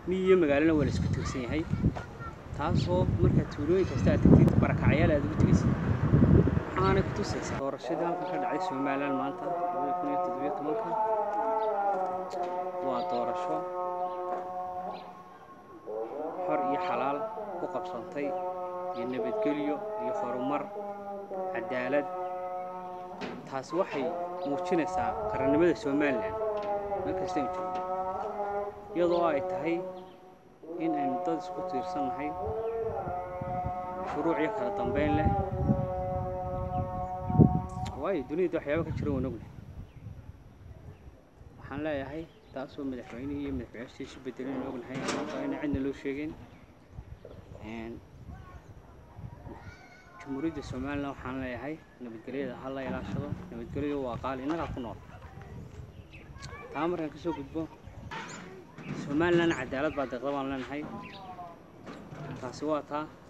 miyi iyo magaalona waa la isku tirsan yahay taasoo markaa tuulooyin kasta aad tagtid barakacyaal aad ugu tegaysid waxaanay ku tusaysaa doorashadii halkan ka dhacday somalilan maanta labada kun iyo toddobiyo tobanka waa doorasho xor iyo xalaal ku qabsantay iyo nabadgelyo iyo horumar cadaalad taasi waxay muujinaysaa qarannimada somalilan meel kastaynu joogno iyadoo ay tahay in aynu dad isku tiirsannahay shuruuc iyo kala dambayn leh waayo duniyada waxyaaba ka jira waan ognahay waxaan leeyahay taasoo madaxweynihii iyo madaxweynaashii isu bedeleen aan ognahay sababtoo ina cidna loo sheegin jamhuuriyadda somalilan waxaan leeyahay nabadgelyada ha la ilaashado nabadgelyadu waa qaali innagaa ku nool taa markaan kasoo gudbo somalilan cadaalad baa deeqda baan leenahay taasi waa taa